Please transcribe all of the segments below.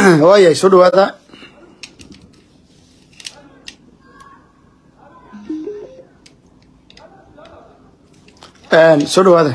waayay soo dhawaada soo dhawaada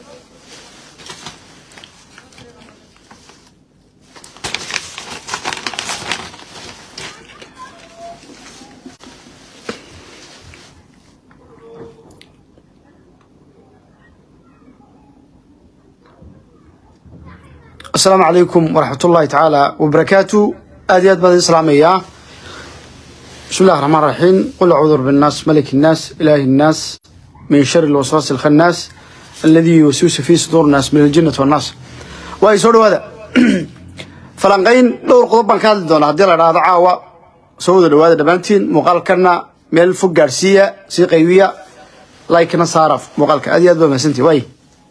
asalaamu calaykum waraxmat ullahi tacaala wabarakaatu aad iyo aad baan idin salaamayaa bismi illahi raxmaan raxiim qul acuudu rabbi nnaas maliki nnaas ilaahi nnaas min shari lwaswaasi alkhannaas alladii yuwaswisu fii suduur nnaas min aljinnati wannaas waay soo dhawaada falanqayn dhowr qodob baan ka hadli doonaa haddii la dhahdo caawa soo wada dhawaada dhammaantiin muuqaalkana meel fog gaadhsiiya sii qaybiya laikna saara muuqaalka aad iyo aad baa mahadsantihi waay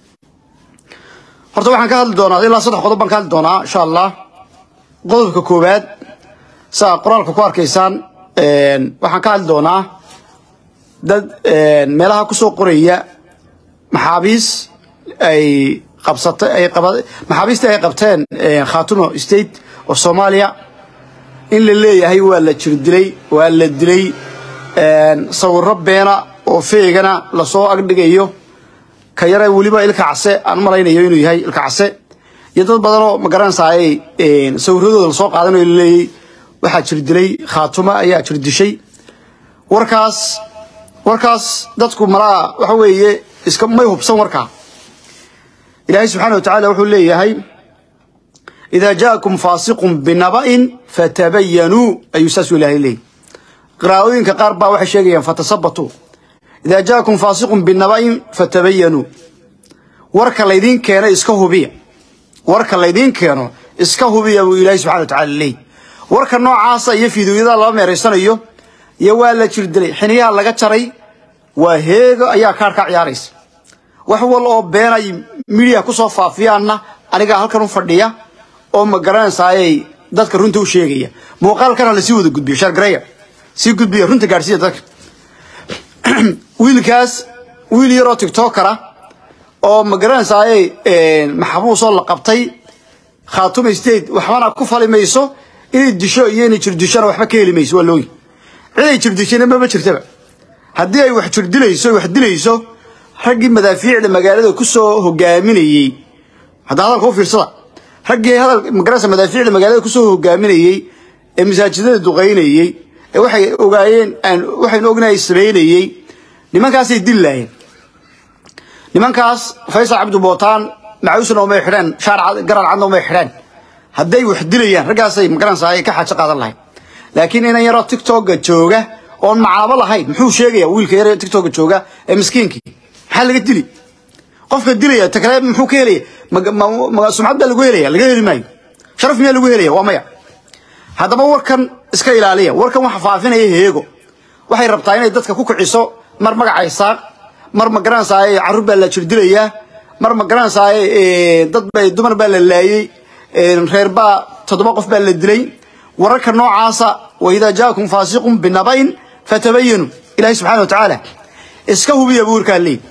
horta waxaan ka hadli doonaa ilaa saddex qodob baan ka hadli doonaa insha allah qodobka koowaad saa qoraalka ku arkaysaan waxaan ka hadli doonaa dad meelaha kusoo qoraya maxaabiis ay qabsatay ay qaba maxaabiistii ay qabteen khaatumo state of soomaaliya in la leeyahay waa la jir dilay waa la dilay sawirro beena oo feegana lasoo agdhigayo ka yare weliba ilka case aan malaynayo inuu yahay ilka case iyo dad badanoo magaranaysaay sawiradooda lasoo qaadanayo laleeyay waxaa jir dilay khaatuma ayaa jir dishay warkaas warkaas dadku malaa waxa weeye iska may hubsan warkaa ilaahay subxaana wa tacaala wuxuu leeyahay idaa jaakum faasiqun binaba'in fatabayanuu ayuu saasuu ilaahay leeyay qiraa'ooyinka qaar baa waxay sheegayaan fatasabatuu idaa jaakum faasiqun binaba'in fatabayanuu warka laydiin keeno iska hubiya warka laydiin keeno iska hubiya buu ilaahay subxana wa tacala leeyay warka noocaasa iyo fiidooyada laba meeraysanayo iyo waa la jir dilay xiniyaha laga jaray waa heego ayaa kaar ka ciyaaraysa wax wal oo beenay midiya kusoo faafiyaanna anigaa halkan u fadhiya oo ma garanaysaayay dadka runta u sheegaya muuqaalkana lasii wada gudbiyo shargareya sii gudbiya runta gaadhsiiya dadka wiilkaas wiil yaroo tiktokara oo ma garanaysaayay maxabuusoo la qabtay khaatume state waxbana ku fali mayso inay disho iyo inay jirdishona waxba ka heli mayso waa looyi ciday jirdishayna maba jirtaba haddii ay wax jirdilayso wax dilayso raggii madaafiicda magaalada kusoo hogaaminayey hadda hadalka u fiirsada raggii hadal magaranaysa madaafiicda magaalada kusoo hogaaminayey ee masaajidada duqaynayey ee waxay ogaayeen aan waxaynu ognahay samaynayey nimankaasay dili laayeen nimankaas faysal cabdi bootaan macuusna umay xidheen shaar garan cadna umay xidheen hadday wax dilayaan raggaasay magaranaysaa ka xaajo qaadan lahayd laakiin inan yaroo tiktoka jooga oon macaabo lahayn muxuu sheegaya wiilka yar tiktoka jooga ee miskiinkii maxaa laga dili qofka dilaya ta kale muxuu ka helaya sumcad baa lagu helaya laga heli maayo sharaf miyaa lagu helaya waa maya haddaba warkan iska ilaaliya warkan waxa faafinaya heego waxay rabtaa inay dadka ku kiciso mar magaca isaaq mar ma garanaysaay carruur baa la jirdilayaa mar ma garanaysaay dad ba dumar baa la laayey reer baa toddoba qof baa la dilay wararka noocaasa wa idaa jaakum faasiqun binaba'in fatabayanu ilahi subxana wa tacaala iska hubiya buu warkaa leey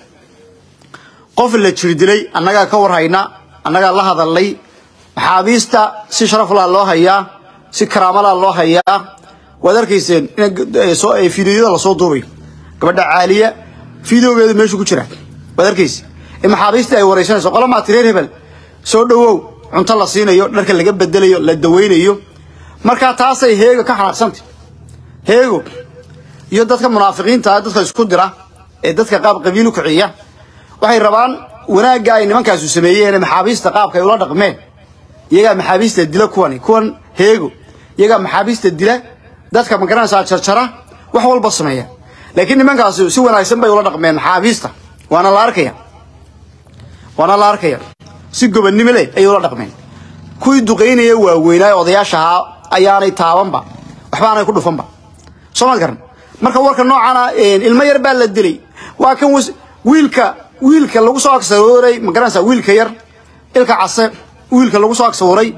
qof la jir dilay annagaa ka warhayna annagaa la hadalnay maxaabiista si sharaflaa loo hayaa si karaamalaa loo hayaa waad arkayseen in fideoyada lasoo duubayo gabadha caaliya fideogeedu meeshu ku jira waad arkayse in maxaabiistii ay waraysanayso qolamaa tireer hebel soo dhowow cunto la siinayo dharka laga bedelayo la dawaynayo markaa taasay heego ka xanaaqsantay heego iyo dadka munaafiqiinta dadka isku dira ee dadka qaab qabiil u kiciya waxay rabaan wanaagga ay nimankaasu sameeyeen maxaabiista qaabka ay ula dhaqmeen iyagaa maxaabiista dila kuwani kuwan heego iyagaa maxaabiista dila dadka magaranaysaa jarjara wax walba sameeya laakiin nimankaasi si wanaagsan bay ula dhaqmeen maxaabiista waana la arkaya waana la arkaya si gobannimo leh ayay ula dhaqmeen kuwii duqaynaya waaweynaa odayaasha ahaa ayaanay taabanba waxba aanay ku dhufanba soo maad garan marka warka noocana ilmo yar baa la dilay waa kan wiilka wiilka lagu soo agsawooray ma garanaysaa wiilka yar ilka case wiilka lagu soo agsawooray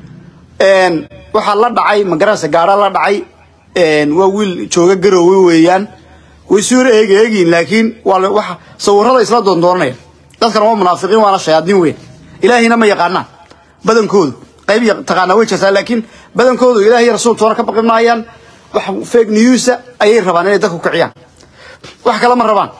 waxaa la dhacay ma garanaysa gaara la dhacay waa wiil jooga garoowe weeyaan way soo eegi eegiin laakiin waa wax sawirada isla doondoonanaya dadkan waa munaafiqiin waana shayaadiin weyn ilaahina ma yaqaanaan badankoodu qayb taqaanaa way jirtaa laakiin badankoodu ilaah iyo rasuul toona ka baqi maayaan wax fake newsa ayay rabaan inay dadku kiciyaan wax kale ma rabaan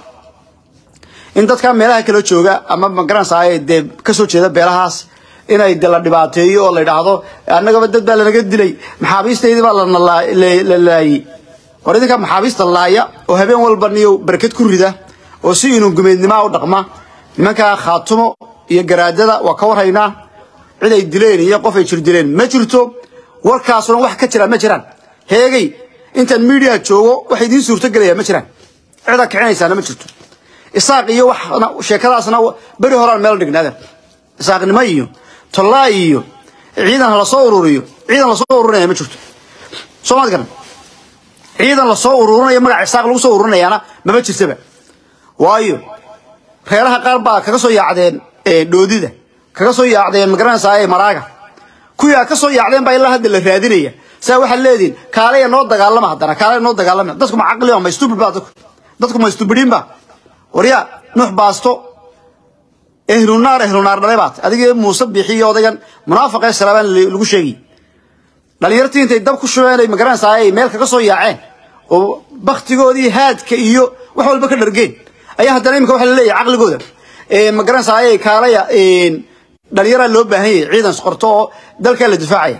in dadka meelaha kala jooga ama magaranaysaa dee kasoo jeeda beelahaas inay de la dhibaateeyo oo la yidhaahdo annagaba dad baa lanaga dilay maxaabiistaydii baa la laayey war idinka maxaabiista laaya oo habeen walba niyo barkad ku rida oo si inuu gumeednimaa u dhaqma nimankaa khaatumo iyo garaadada waa ka warhaynaa cid ay dileen iyo qof ay jir dileen ma jirto warkaasuna wax ka jira ma jiraan heegay intaan miidiya joogo wax idiin suurtogelaya ma jiraan cida kicinaysaana ma jirto isaaq iyo wax sheekadaasna beri horaan meel dhignaadeen isaaqnimo iyo tollaa iyo ciidan la soo ururiyo ciidan la soo ururinaya ma jirto soo maad garan ciidan la soo ururinayo magaca isaaq lagu soo ururinayaana maba jirtaba waayo reeraha qaar baa kaga soo yaacdeen dhoodida kaga soo yaacdeen magaranaysaa maraaga kuwii ka soo yaacdeen baa ilaa hadda la raadinaya saa waxaad leedihin kaalaya noo dagaalama haddana kaalaya noo dagaalama dadku ma caqli ma stupid baa dadku dadku ma stupidiin baa waryaa nuux baasto ehlunaar ehlunaar dhalay baat adiga muuse bixiyo odaygan munaafaqee salaabaan lagu sheegay dhalinyartii intay dab ku shubeen ay magaranaysaa ay meel kaga soo yaaceen oo baktigoodii haadka iyo wax walba ka dhargeen ayaa haddana imika waxa la leeyahay caqligooda magaranaysaa ay kaalaya dhalinyaraa loo baahan yahay ciidan qorto oo dalkaa la difaacaya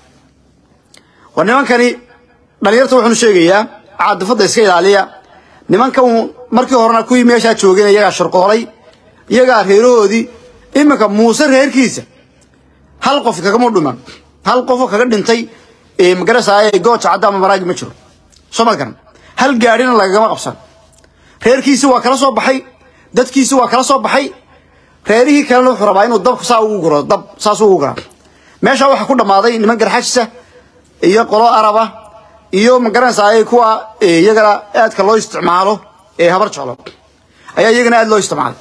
war nimankani dhalinyarta wuxuunu sheegayaa caadifadda iska ilaaliya nimankan markii horena kuwii meeshaa joogeen iyagaa sharqoolay iyagaa reerahoodii iminka muuse reerkiisa hal qof kagama dhiman hal qofoo kaga dhintay magaranaysaa gooja cadda ama maraagi ma jiro soo ma garan hal gaadhina lagagama qabsan reerkiisi waa kala soo baxay dadkiisi waa kala soo baxay reerihii kalena wuxuu rabaa inuu dabka saa ugu guro dab saas ugu guraa meeshaa waxaa ku dhammaaday niman garxajisa iyo qolo araba iyo magaranaysaa kuwa iyagana aadka loo isticmaalo ee habar jeclo ayaa iyagana aad loo isticmaalay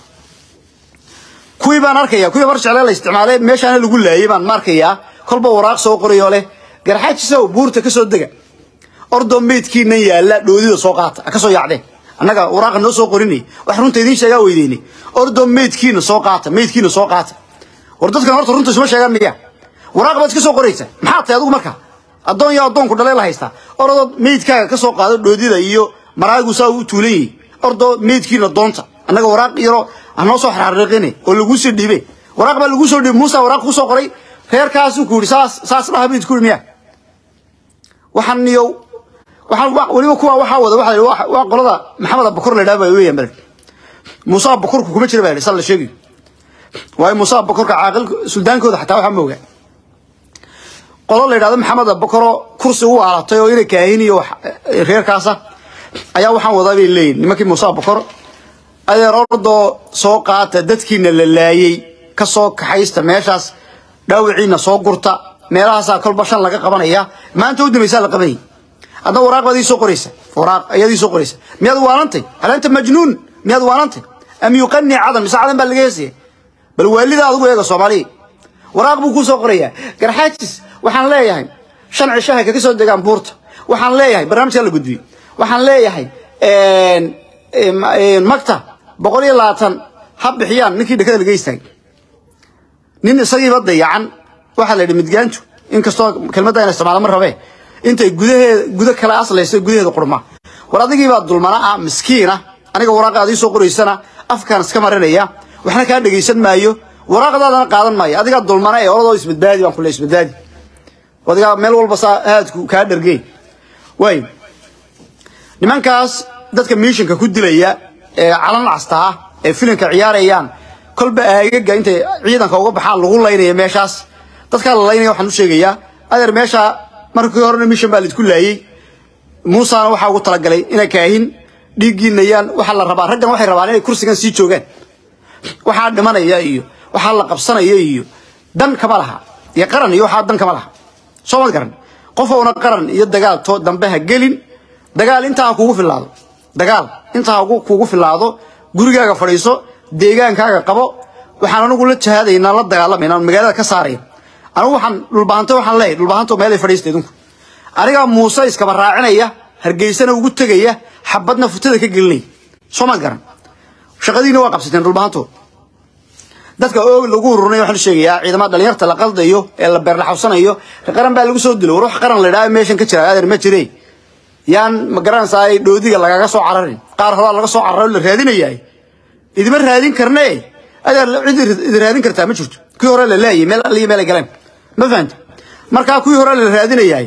kuwii baan arkaya kuwii habar jecle la isticmaalay meeshaana lagu laayay baan ma arkayaa kolba waraaq soo qorayoo leh garxajisow buurta ka soo dega ordoo meydkiinan yaalla dhoodida soo qaata ka soo yaacdeen annaga waraaqa noo soo qorinay wax runta idiin sheegaa weydeynay ordoo meydkiina soo qaata meydkiina soo qaata war dadkan horta runta isma sheegaan miya waraaq baad iska soo qoraysa maxaa tahay adigu marka addoon iyo addoonku dhalee la haystaa ordoo meydkaaga ka soo qaado dhoodida iyo maraagu saa u tuulan yahay ordoo meydkiina doonta annaga waraaq yaro anoo soo xarxariiqine oo laguu soo dhiibe waraaq baa laguu soo dhiibay muusa waraaq ku soo qoray reerkaasuu ku yidhi saas saas dhaha meyd ku yidhi miya waxaan niyow waxaan weliba kuwa waxaa wada waxa waa qolada maxamed abakur la yidhaha baa weeyaan bal muuse abakurku kuma jira baa yidhi sal la sheegayo waayo muuse abakurka caaqil suldaankooda xataa waxaa ma ogaa qolo la yidhahdo maxamed abakuro kursi u aalatay oo inay kaahin iyo reerkaasa ayaa waxaan wadaa bay leeyihin nimankii muuse abakor adeer ordoo soo qaata dadkiina la laayey ka soo kaxaysta meeshaas dhaawiciina soo gurta meelahaasaa kolba shan laga qabanaya maanta u dambaysaa la qabanayay adna waraaq baad ii soo qoraysa waraaq ayaad ii soo qoraysa miyaad waanantay hal anta majnuun miyaad waanantay am yuqani cadan mise cadan baa laga heesaya bal waalida adigu eega soomaaliya waraaq buu kuu soo qorayaa garxaajis waxaan leeyahay shan cishaha kaga soo degaan buurta waxaan leeyahay barnaamijka la gudbiyey waxaan leeyahay magta boqol iyo labaatan ha bixiyaan ninkii dhakada laga istaagay nin isagiiba dayacan waxaa la yidhi midgaantu inkastoo kelmadda ina isticmaala ma rabee intay gudaheeda gudo kale aslayso gudaheeda qurma war adigiibaa dulmana ah miskiina aniga waraaqa aad ii soo qoraysana afkaan iska marinaya waxna kaa dhegaysan maayo waraaqdaadana qaadan maayo adigaa dulmana ee oladoo isbadbaadi baan kule isbadbaadi adigaa meel walba saa haadku kaa dhargey waay nimankaas dadka miishanka ku dilaya ee calan castaa ee filinka ciyaarayaan kolba aagaga intay ciidanka uga baxaan lagu laynaya meeshaas dadkaa la laynaya waxaan u sheegayaa adeer meesha markii horena mishan baa laidku laayey muusana waxaa ugu talagalay inay kaahin dhiiggiinayaan waxaa la rabaa raggan waxay rabaan inay kursigan sii joogaan waxaa dhimanaya iyo waxaa la qabsanaya iyo dan kama laha iyo qaran iyo waxaa dan kama laha soo ma garan qof oona qaran iyo dagaal to dambe ha gelin dagaal intaa ha kugu filaado dagaal intaa ha kugu filaado gurigaaga fadhiiso deegaankaaga qabo waxaan anigu la jahaadaynaa la dagaalamayna magaalada ka saaraya anigu waxaan dhulbahanto waxaan leeyahay dhulbahanto meelay fadhiista idinku anigaa muuse iskaba raacinaya hargeysana ugu tegaya xabadna futada ka gelinaya soo maad garan shaqadiina waa qabsateen dhulbahanto dadka oog lagu ururinayo waxaan sheegayaa ciidamada dhalinyarta la qaldayo ee la beerlaxawsanayo qaran baa lagu soo dilo war wax qaran la idhaha meeshan ka jira adeer ma jire yaan ma garanaysaa dhoodiga lagaga soo cararin qaar horaa laga soo cararo la raadinayaay idima raadin karne adeer cid idi raadin kartaa ma jirto kii hore la laayay meel aliyo meel ay galeen ma fahanta markaa kuwii hore la raadinayaay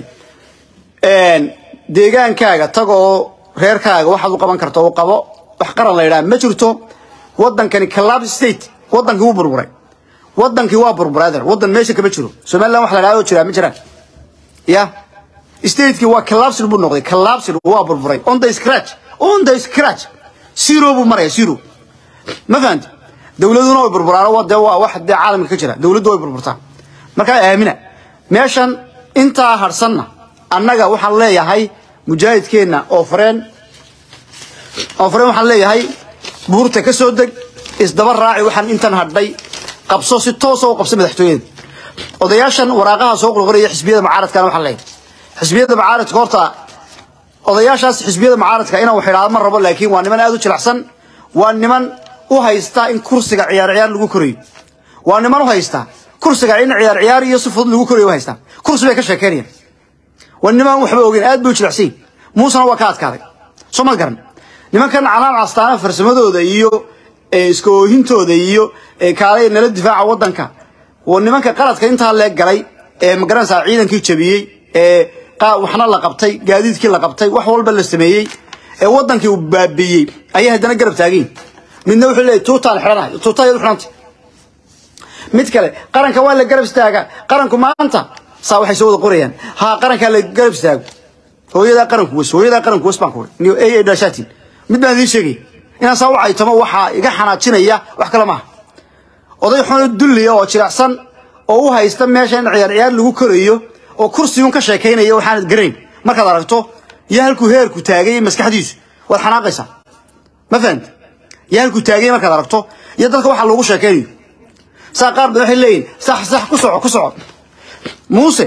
deegaankaaga tagoo reerkaaga waxaad u qaban karta u qabo wax qaran la yidhaha ma jirto wadankani collapse state wadankii wuu burburay wadankii waa burburay adeer wadan meesha kama jiro somaliland wax la yidhaha oo jiraa ma jiraan ya stateki waa collapsed buu noqday collapsed waa burburay on the scratch on the scratch zero buu maraya zero ma fahanti dowladuna way burburaan waa dee waa wax dee caalamka ka jira dowladdu way burburtaa markaa aamina meeshan intaa harsanna annaga waxaan leeyahay mujaahidkeenna oo fareen oo fareen waxaan leeyahay buurta ka soo deg isdaba raaci waxaan intan hadhay qabso si toosa u qabso madaxtooyada odayaashan waraaqaha soo qurquraya xisbiyada mucaaradkana waxaan leeyahay xisbiyada mucaaradka horta odayaashaas xisbiyada mucaaradka inaan wax idhaahdo ma rabo laakiin waa niman aad u jilicsan waa niman u haysta in kursiga ciyaar ciyaar lagu korayo waa niman u haysta kursiga in ciyaar ciyaar iyo si fudud lagu korayo u haysta kursi bay ka sheekeynayaan waa niman waxba ogeyn aad bay u jilicsan muusena waa ka adkaaday soo ma garan nimankan calaan castaana farsamadooda iyo iska oohintooda iyo kaalay nala difaaca wadanka waa nimanka qaladka intaa leeg galay ee magaranaysaa ciidankii jabiyey ee waxna la qabtay gaadiidkii la qabtay wax walba la sameeyey ee wadankii uu baabiiyey ayay haddana garab taagayin midna wuxuu leeyahy tuutaan xidhanahay tuuta iyadu xidhantay mid kale qaranka waa la garab istaagaa qaranku maanta saa waxay soo wada qorayaan haa qarankaa la garab istaago hooyadaa qaranku wes hooyadaa qaranku wes baan ku niyo ay ay dhaashaatiin mid baan idiin sheegay inaan saa u caytamo waxaa iga xanaajinaya wax kale maaha oday xuno dulliya oo jiracsan oo u haysta meesha in ciyaar ciyaar lagu korayo oo kursigun ka sheekaynaya waxaanad garayn markaad aragto iyo halkuu heerku taagay maskaxdiisu waad xanaaqaysaa ma fahanta iyo halkuu taagay markaad aragto iyo dadka waxa loogu sheekaynayo saa qaar ba waxay leeyihin sax sax ku soco ku soco muuse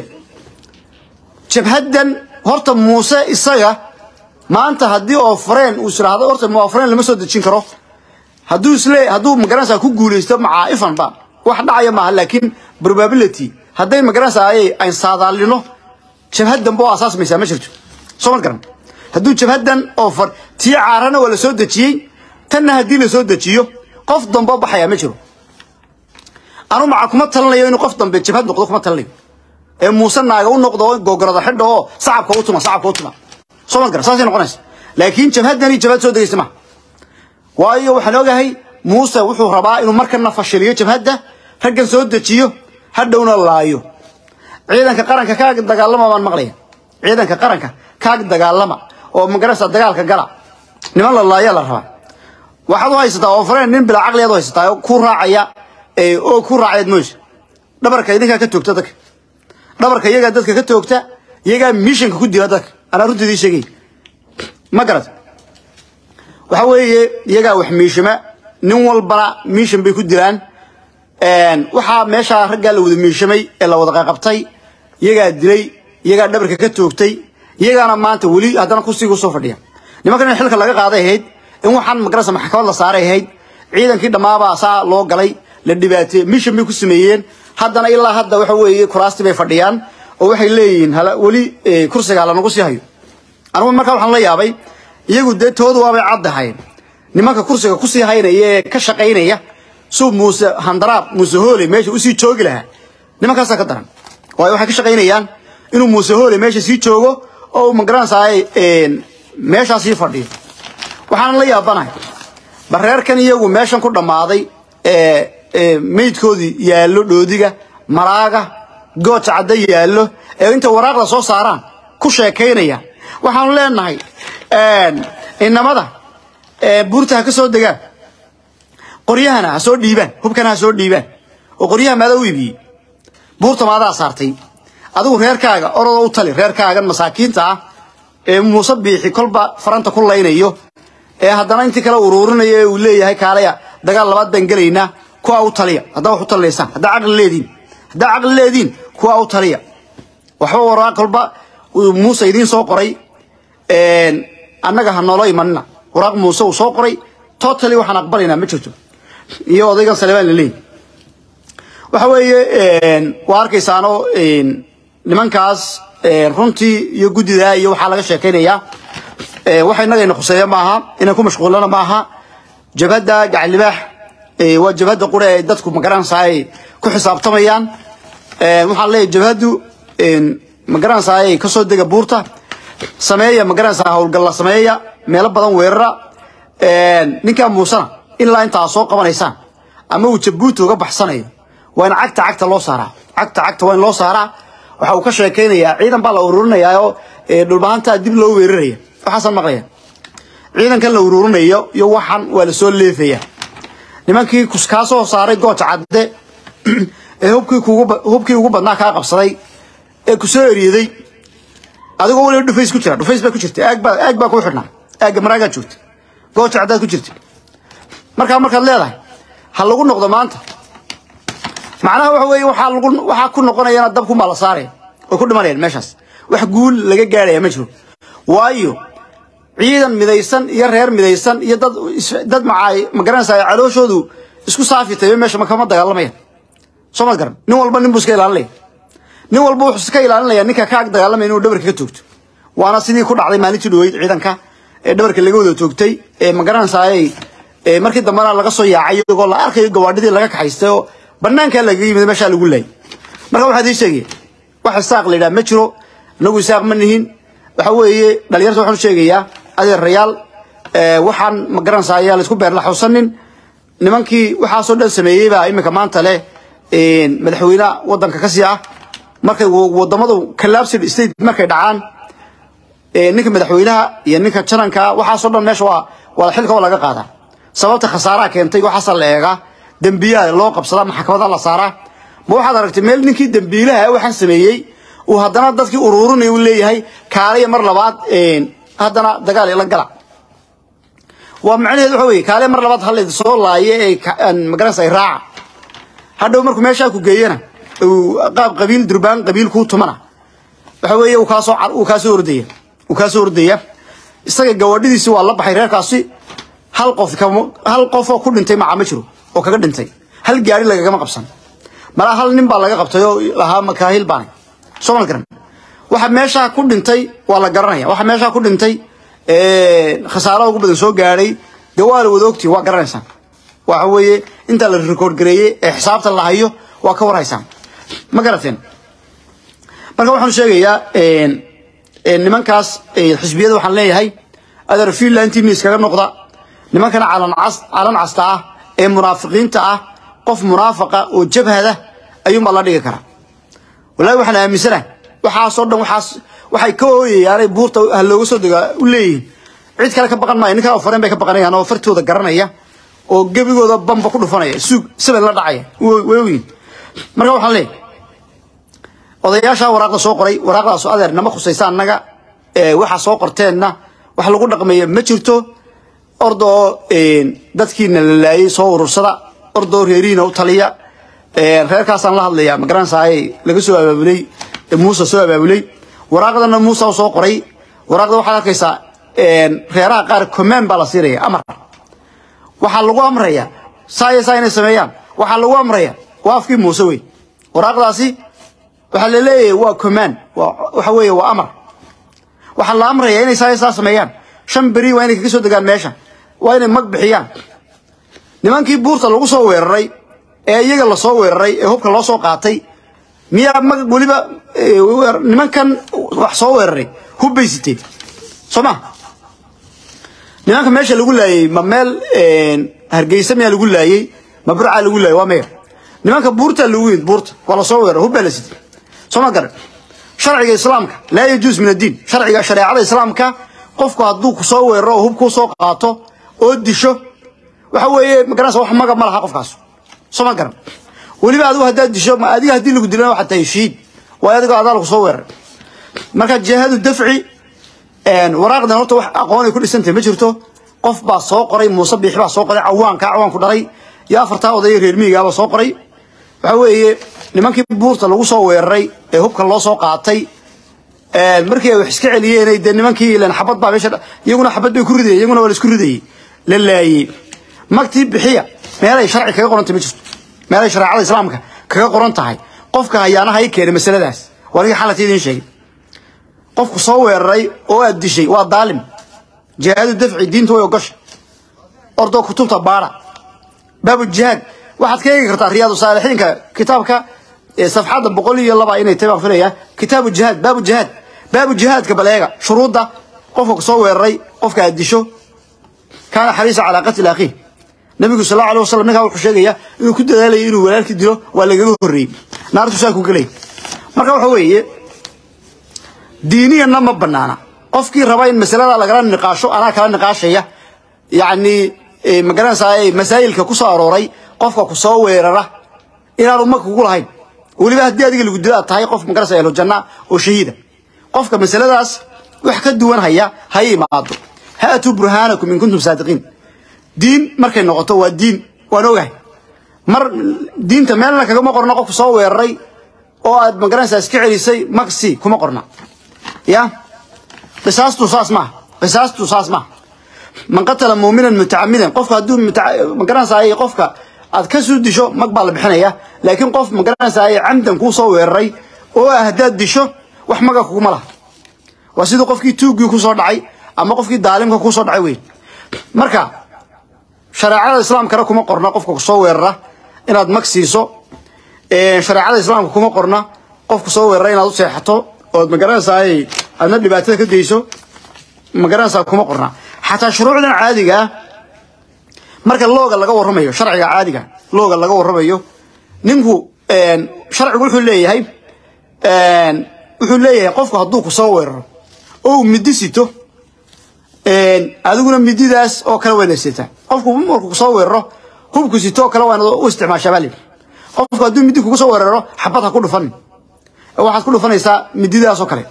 jabhaddan horta muuse isaga maanta haddii oo fareen uu isiraahdo horta ma fareen lama soo dejin karo hadduu isle hadduu magaranaysaa ku guulaysto macaa'ifan ba wax dhacaya maaha laakiin probability hadday magaranaysaa ay ayn saadaalino jabhaddan ba oo asaasmaysaa ma jirto soo ma garan hadduu jabhaddan oo far tii caarana waa la soo dejiyey tanna haddii la soo dejiyo qof dambe baxayaa ma jiro anu maca kuma talinayo inuu qof dambe jabhad noqdo kuma talinayo ee muuse naaga u noqdo gogorada xidho oo sacabka u tuma sacabka u tuma soo ma garan saasay noqonaysa laakiin jabhaddani jabhad soo degaysa maha waayo waxaan ogahay muuse wuxuu rabaa inuu markana fashiliyo jabhadda raggan soo dejiyo hadhowna laayo ciidanka qaranka kaag dagaalama baan maqlaya ciidanka qaranka kaag dagaalama oo magarasa dagaalka gala niman la laaya la rabaa waxaad u haysataa oo fareen nin bilaa caqliyaad u haysataa oo ku raacaya oo ku raacayaad mooysa dhabarka idinkaa ka toogta dadka dhabarka iyagaa dadka ka toogta iyagaa mishanka ku dila dadka anaa runta idiin sheegay ma garata waxa weeye iyagaa wax miishama nin walbana miishan bay ku dilaan waxaa meeshaa raggaa la wada miishamay ee la wada qaqabtay iyagaa dilay iyagaa dhabarka ka toogtay iyagaana maanta weli haddana kursiga usoo fadhiya nimankan in xilka laga qaaday ahayd in waxaan magarasa maxkamad la saaray ahayd ciidankii dhammaabaa saa loo galay la dhibaateey mishan bay ku sameeyeen haddana ilaa hadda waxa weeye kuraastii bay fadhiyaan oo waxay leeyihiin weli kursiga lanagu sii hayo anigu markaa waxaan la yaabay iyagu dee toodu waabay caddahayn nimanka kursiga kusii haynaya ee ka shaqaynaya suu muuse handaraab muuse hoole meesha usii joogi lahaa nimankaasaa ka daran waayo waxay ka shaqaynayaan inuu muuse hoole meesha sii joogo oo uu magaranaysaay meeshaa sii fadhiyo waxaan la yaabanahay bareerkan iyagu meeshan ku dhammaaday ee meydkoodii yaallo dhoodiga maraaga gooja cadda yaallo ee inta waraaqda soo saaraan ku sheekaynaya waxaanu leenahay inamada buurta ha ka soo degaan qoryahana ha soo dhiibaan hubkana ha soo dhiibaan oo qoryaha maadaa u iibiyey buurta maadaa saartay adigu reerkaaga orodoo u tali reerkaagan masaakiinta ah ee muuse biixi kolba faranta ku laynayo ee haddana intii kale uruurinayo ee uu leeyahay kaalaya dagaal labaad baan gelaynaa kuwa u taliya haddaa wax u talinaysaan haddaa caqli leediin haddaa caqli leediin kuwa u taliya waxba waraa kolba muuse idiin soo qoray annaga ha noolo imanina waraaq muuse uu soo qoray totally waxaan aqbalaynaa ma jirto iyo odaygan salebaan la leeyahy waxa weeye waa arkaysaano nimankaas runtii iyo guddida iyo waxaa laga sheekaynayaa waxa inagayna khuseeya maaha inaan ku mashquulana maaha jabhadda gacalibaax waa jabhadda qura ee dadku magaranaysaa ay ku xisaabtamayaan waxaan leeyahay jabhaddu magaranaysaa ay kasoo dega buurta sameeya magaranaysaa howlgalla sameeya meelo badan weerara ninkaa muusena ilaa intaa soo qabanaysaan ama uu jabuuti uga baxsanayo waa in cagta cagta loo saaraa cagta cagta waa in loo saaraa waxa uu ka sheekaynayaa ciidan baa la ururinayaa oo dhulbahantaa dib loo weeraraya waxaasaan maqlaya ciidankan la ururinayo iyo waxan waa la soo leefaya nimankii kaa soo saaray gooja cadde ee hubkii kugu hubkii ugu badnaa kaa qabsaday ee ku soo eriyaday adigoo waliba dhufays ku jira dhufays baa ku jirta aag baa aag baa ku xidhnaa aagga maraagaa joogta gooja caddaad ku jirta markaa markaad leedahay ha lagu noqdo maanta macnaha waxa weeye waxaa lagu waxaa ku noqonayana dabku maa la saaraya way ku dhimanayaan meeshaas wax guul laga gaaraya ma jiro waayo ciidan midaysan iyo reer midaysan iyo dad dad macaay ma garanaysaa calooshoodu isku saafitay meesha ma kama dagaalamayaan soo ma garan nin walba nin buu iska ilaalinaya nin walba wuxuu iska ilaalinaya ninka ka ag dagaalamaya inuu dhabarka ka toogto waana sidii ku dhacday maalintii dhaweyd ciidanka ee dhabarka laga wada toogtay ee ma garanaysaa markii dambena laga soo yaacay iyagoo la arkayo gawaadhidii laga kaxaystay oo banaankaa lagaga yimid meeshaa lagu laayay marka waxaad ii sheegaya wax isaaq la yidhaha ma jiro inagu isaaq ma nihin waxa weeye dhalinyarta waxaan u sheegayaa adeerayaal waxaan ma garanaysaa ayaa laisku beer la xawsanin nimankii waxaasoo dhan sameeyey baa iminka maanta leh madaxweynaha waddanka ka sii ah markay wadamadu collapsed state markay dhacaan ninka madaxweynaha iyo ninka jananka waxaasoo dhan meesha waa waa xilka oo laga qaadaa sababta khasaaraha keentay waxaasa la eegaa dembiyaha loo qabsadaa maxkamada la saaraa ma waxaad aragtay meel ninkii dembiilaha waxaan sameeyey uu haddana dadkii ururinaya u leeyahay kaaliya mar labaad haddana dagaal ila gala waa macnaheedu waxa weeye kaaliya mar labaad halleed soo laaye ee magaranaysa ay raaca hadhow markuu meeshaa ku geeyana uu qaab qabiil durbaan qabiil kuu tumana waxa weeye uu kaasoo uu kaasoo ordaya uu kaasoo ordaya isaga gawaadhidiisi waa la baxay reerkaasi hal qof hal qof oo ku dhintay maca ma jiro oo kaga dhintay hal gaari lagagama qabsan malaa hal nin baa laga qabtay oo lahaa makaahil baanay soo mal garan waxa meeshaa ku dhintay waa la garanaya waxa meeshaa ku dhintay khasaaraha ugu badan soo gaadhay dee waa la wada ogtii waa garanaysaan waxa weeye intaa la record gareeyey ee xisaabta la hayo waa ka warhaysaan ma garateen marka waxaan sheegayaa nimankaas xisbiyada waxaan leeyahay adeer finlandtiina iskaga noqda nimankana calan cas calan casta ah ee munaafiqiinta ah qof munaafaqa oo jabhada ayuunbaa la dhigi karaa wallaahi waxaan aaminsanahay waxaasoo dhan waxaas waxay ka ooyayaanay buurta ha looga soo degaa u leeyihiin cid kale ka baqan maayo ninkaa oo fareen bay ka baqanayaan oo fartooda garanaya oo gebigooda bamba ku dhufanaya suug saban la dhacaya way ogyihin marka waxaan leeyahay odayaashaa waraaqda soo qoray waraaqdaas adeer nama khusaysa annaga waxa soo qorteenna wax lagu dhaqmeeya ma jirto ordoo dadkiina la laayay soo urursada ordoo reerihiina u taliya reerkaasaan la hadlayaa magaranaysaay laga soo abaabulay muuse soo abaabulay waraaqdana muuse u soo qoray waraaqda waxaad arkaysaa reeraha qaar command baa la siinaya amar waxaa lagu amraya saaya saa inay sameeyaan waxaa lagu amraya waa afkii muuse wey waraaqdaasi waxaa la leeyahay waa command waxa weeye waa amar waxaa la amraya inay saaya saa sameeyaan shan beri waa inay kaga soo degaan meesha waa inay mag bixiyaan nimankii buurta lagu soo weeraray ee iyaga lasoo weeraray ee hubka loo soo qaatay miyaa mag weliba nimankan wax soo weeraray hub bay siteen soo ma nimanka meesha lagu laayey ma meel hargeysa miyaa lagu laayey ma burcaa lagu laayey waa meya nimanka buurtaa lagu yimid buurta waa lasoo weeraray hub baa la sitay soo ma garan sharciga islaamka laa yajuus min addiin sharciga shareecada islaamka qofku hadduu ku soo weeraro oo hub kuu soo qaato oo disho waxa weeye magaranaysa wax maga ma laha qofkaas soo ma garan weliba adigu haddaad disho ma adiga haddii lagu dilana waxaad tahay shiid waayo adigoo adaa lagu soo weeraray marka jihaadu dafci waraaqdan horta wax aqoon ay ku dhisantahay ma jirto qof baa soo qoray muuse biixi baa soo qoray cawaanka cawaanku dhalay iyo afartaa odaya reer miyigaabaa soo qoray waxa weeye nimankii buurta lagu soo weeraray ee hubka loo soo qaatay markii ay wax iska celiyeen dee nimankii ilan xabad baa meesha iyaguna xabad bay ku ridayeen iyaguna waa la isku ridayey la laayey magtii bixiya meelay sharci kaga qorantay ma jirto meelay shareecada islaamka kaga qoran tahay qofka hayaanaha i keenay masaladaas waa niga xalata idiin sheegay qofku soo weeraray oo aad dishay waa daalim jihaadu dafci diinta way ogosha ordoo kutubta baara baabu jihaad waxaad ka eegi kartaa riyaadu saalixiinka kitaabka safxadda boqol iyo laba inay tahay baan filayaa kitaabu jihaad baabu jihaad baabu jihaadka baleega shuruudda qofka soo weeraray qofka aad disho kaana xariisa calaa qatli akhiih nabigu sal allahu alay wasalam ninkaa wuxuu sheegayaa inuu ku dadaalayay inuu walaalkii dilo waa lagaga horreeyey naartu saa ku gelay marka waxa weeye diiniyanna ma banaana qofkii raba in masalada lagala niqaasho anaa kala niqaashaya yacni magaranaysaa masaa'ilka ku soo arooray qofka ku soo weerara inaanu ma kugu lahayn weliba haddii adiga lagu dilo aad tahay qof magaranaysa ahlu janna oo shahiida qofka masaladaas wax ka duwan haya ha imaado haatuu burhaanakum in kuntum saadiqiin diin markay noqoto waa diin waan ogahay mar diinta meelna kagama qorna qofku soo weeraray oo aad magaranaysaa iska celisay maksi kuma qorna ya qisaastu saas maaha qisaastu saas maaha man qatala muuminan mutacamidan qofka hadduu magaranaysaa qofka aad ka soo disho mag baa la bixinaya laakiin qof magaranaysaa camdan kuu soo weeraray oo ah haddaad disho wax maga kuguma laha waa sidii qofkii tuuggii kusoo dhacay ama qofkii daalimka kusoo dhacay wey marka shareecada islaamkana kuma qorna qofka kusoo weerara inaad mag siiso shareecada islaamka kuma qorna qofka soo weerara inaad u seexato ood magaranaysaa aadna dhibaatada ka geyso magaranaysaa kuma qorna xataa shuruucdan caadiga ah marka looga laga warramayo sharciga caadiga looga laga warramayo ninku sharcigu wuxuu leeyahay wuxuu leeyahay qofku hadduu ku soo weeraro oo uu midi sito adiguna mididaas oo kale wayna sitaa qofku markuu kusoo weeraro hubku sito oo kale waana u isticmaashaa baa qofku hadduu midi kugu soo weeraro xabad ha ku dhufanin waxaad ku dhufanaysaa mididaas oo kale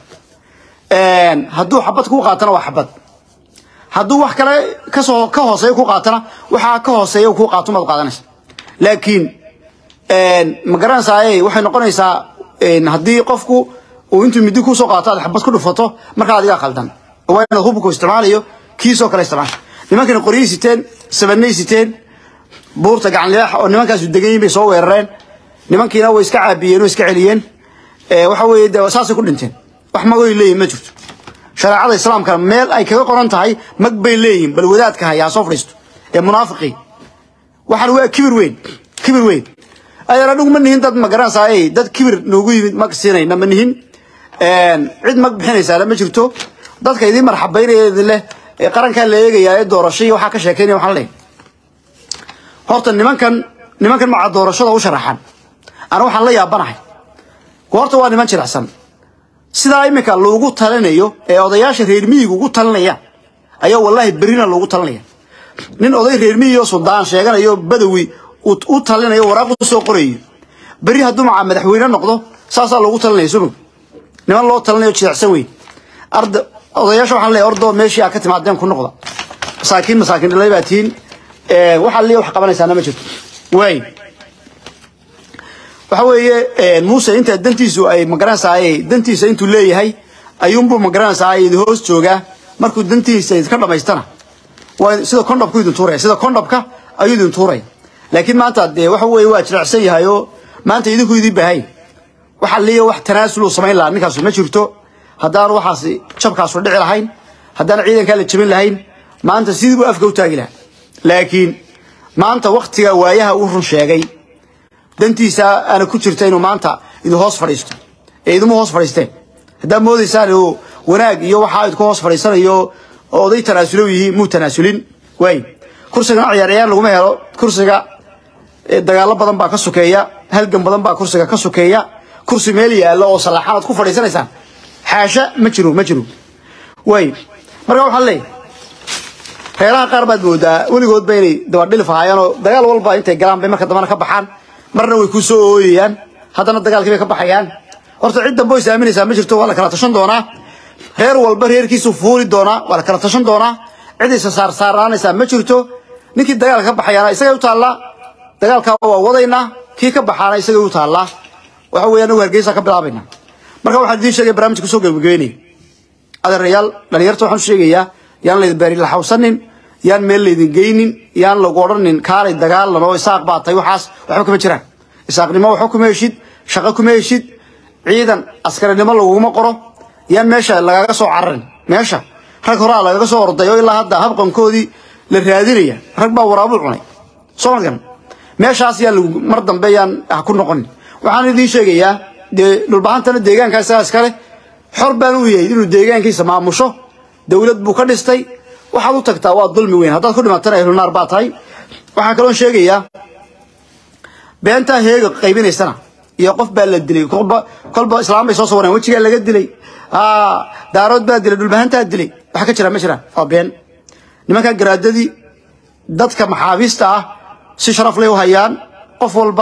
hadduu xabad kuu qaatana waa xabad hadduu wax kale kasoo ka hooseeya ku qaatana waxaa ka hooseeya kuu qaato maad qaadanaysa laakiin ma garanaysaa waxay noqonaysaa haddii qofku uu intuu midi kusoo qaato aad xabad ku dhufato markaa adigaa khaldan waa inaad hubku isticmaalayo kiisoo kale isticmaasha nimankani qoryay siteen sabanay siteen buurta gacan leex oo nimankaasu degan yihin bay soo weerareen nimankiina way iska caabiyeen oo iska celiyeen waxa weeye de saasay ku dhinteen wax magoy leeyihin ma jirto shareecada islaamkana meel ay kaga qoran tahay mag bay leeyihin bal wadaadka hayaa soo fadhiisto ee munaafiqii waxaan waa kibir weyn kibir weyn ayaan anigu ma nihin dad magaranaysaa dad kibir noogu yimid mag siinayna ma nihin cid mag bixinaysaana ma jirto dadka idiin marxabaynaya idin leh ee qarankaa la eegayaa ee doorashadii waxaa ka sheekeynaya waxaan leeyahay horta nimankan nimankan maca doorashada u sharaxan ana waxaan la yaabanahay horta waa niman jilicsan sidaa iminka loogu talinayo ee odayaasha reer miyiga ugu talinayaan ayaa wallaahi berrina loogu talinaya nin oday reer miyigo suldaan sheeganayo badawi u talinayo waraaq u soo qorayo berri hadduu maca madaxweyne noqdo saasaa loogu talinaya sumug niman loo talinayo jilicsan weyn arda odayaasha waxaan leeyahay ordoo meeshii aad ka timaadeen ku noqda masaakiin masaakiin dhalay baa tihiin waxaa liya wax qabanaysaana ma jirto waay waxa weeye muuse inta dantiisu ay magaranaysaa dantiisa intuu leeyahay ayuunbuu magaranaysaa idin hoos joogaa markuu dantiisa idinka dhamaystana waa sida kondhobku idin tuuraya sida kondhobka ayuu idin tuuraya laakiin maanta dee waxa weeye waa jilicsan yahay oo maanta idinku idin bahay waxa liya wax tanaasul samayn lahaa ninkaasu ma jirto haddaan waxaas jabkaasu dhici lahayn haddaan ciidankaa la jabin lahayn maanta sidii buu afka u taagi lahaa laakiin maanta waktiga waayaha uu run sheegay dantiisa aana ku jirta inuu maanta idin hoos fadhiisto ee idinmu hoos fadhiisteen haddaad moodaysaan oo wanaag iyo waxaa idinku hoos fadhiisanayo oo oday tanaasulo yihiin muu tanaasulin waay kursigana ciyaar ciyaar laguma helo kursiga dagaalo badan baa ka sokeeya halgan badan baa kursiga ka sokeeya kursi meel yaallo oo salaxaan aad ku fadhiisanaysaan xaasha ma jiro ma jiro waay marka waxaan leeyahay reeraha qaar baad moodaa weligoodba inay dabadhilif ahaayeen oo dagaal walba intay galaan bay marka dambana ka baxaan marna way ku soo ooyayaan haddana dagaalkii bay ka baxayaan horta cid dambe oo is aaminaysaa ma jirto waa la kala tashan doonaa reer walba reerkiisu fuuli doonaa waa la kala tashan doonaa cid isa saarsaaraanaysaa ma jirto ninkii dagaalka ka baxayaana isagay u taallaa dagaalkaa waa wadaynaa kii ka baxaana isagay u taallaa waxa weeye anagu hargeysa ka bilaabaynaa marka waxaan idiin sheegay barnaamijka kusoo gebagabeynaya adeerayaal dhalinyarta waxaan u sheegayaa yaan laydin beeri laxawsanin yaan meel laydin geynin yaan lagu odhanin kaalay dagaalan oo isaaq baa tahay waxaas waxba kama jiraan isaaqnimo waxba kuma heshid shaqo kuma heshid ciidan askarinimo laguguma qoro yaan meesha lagaga soo cararin meesha rag horaa lagaga soo orday oo ilaa hadda habqankoodii la raadinaya rag baa waraabuu cunay soo ma garan meeshaas yaa lagu mar dambe yaan ha ku noqon waxaan idiin sheegayaa dee dhulbahantana deegaankaa isagaa iskale xor baan u yahay inuu deegaankiisa maamusho dowlad buu ka dhistay waxaad u tagtaa waa dulmi weyn haddaad ku dhimatana ahlunaar baa tahay waxaan kaloon sheegayaa beentaa heega qaybinaysana iyo qof baa la dilay kolba kolba islaam bay soo sawireen wejigaa laga dilay daarood baa dilay dhulbahantaa dilay waxa ka jira ma jiraan waa been nimankaa garaadadii dadka maxaabiista ah si sharaf leh u hayaan qof walba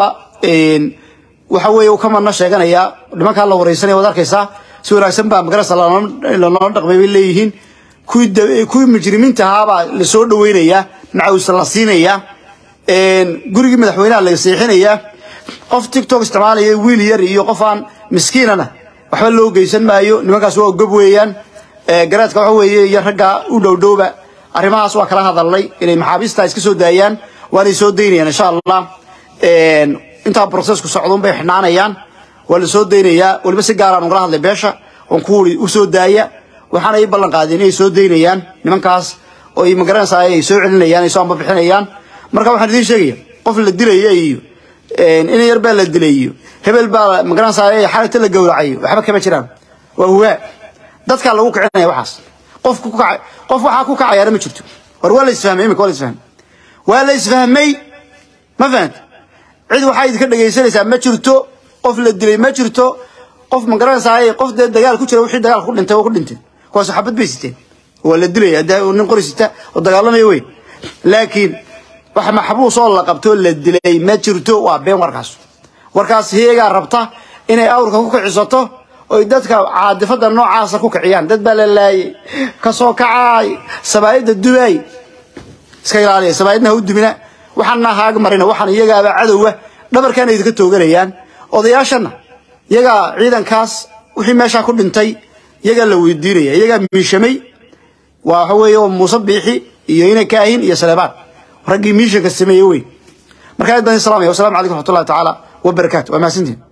waxa weeye uu ka madna sheeganayaa nimankaa la wareysanaya waad arkaysaa si wanaagsan baa magarasa lanoola dhaqmay bay leeyihiin kuwii kuwii mujrimiinta ahaabaa la soo dhaweynayaa macawsa la siinayaa gurigii madaxweynaha la seexinayaa qof tiktok isticmaalaya wiil yar iyo qof aan miskiinana waxba loo geysan maayo nimankaas waa gob weeyaan garaadka waxa weeye iyo ragga u dhowdhowba arrimahaas waa kala hadalnay inay maxaabiista iska soo daayaan waanay soo daynayaan insha allah intaa processku socdun bay xidhnaanayaan waa la soo daynayaa weliba si gaaraan ugala hadlay beesha oon ku wuri u soo daaya waxaana ii ballan qaadeen inay soo daynayaan nimankaas oo ay magaranaysaa ay soo celinayaan ay soo ambabixinayaan marka waxaan idiin sheegaya qof la dilaya iyo in yar baa la dilay iyo hebel baa magaranaysaa xalagta la gowracayo waxba kama jiraan waa huwaa dadkaa lagu kicinaya waxaas qof ku kacay qof waxaa ku kacayaana ma jirto war waa la isfahmay imika waa la isfahmay waa la isfahmay ma fahanta cid waxaa idinka dhegaysanaysaa ma jirto qof la dilay ma jirto qof magaranaysaa qof dee dagaal ku jira wixii dagaal ku dhintay waa ku dhintay kuwaas xabad bay siteen waa la dilaya hadda nin qori sita oo dagaalamaya wey laakiin wax maxbuus oo la qabto la dilay ma jirto waa been warkaas warkaas heegaa rabta inay awrka ku kicisato oy dadka caadifada noocaasa ku kiciyaan dad baa la laayay kasoo kacaay sabaayadda dubaay iska ilaaliya sabaayadna ha u dumina waxaana haag marina waxaan iyagaaba cadowga dhabarkaana idinka tooganayaan odayaashana iyagaa ciidankaas wixii meeshaa ku dhintay iyagaa la weydiinaya iyagaa miishamay waa waxa weeye oo muuse biixi iyo ina kaahin iyo saleebaan raggii miishanka sameeyey wey marka aad baan salaamaya wasalaamu calaykum raxmatullahi tacaala wabarakaatu waa mahadsantiin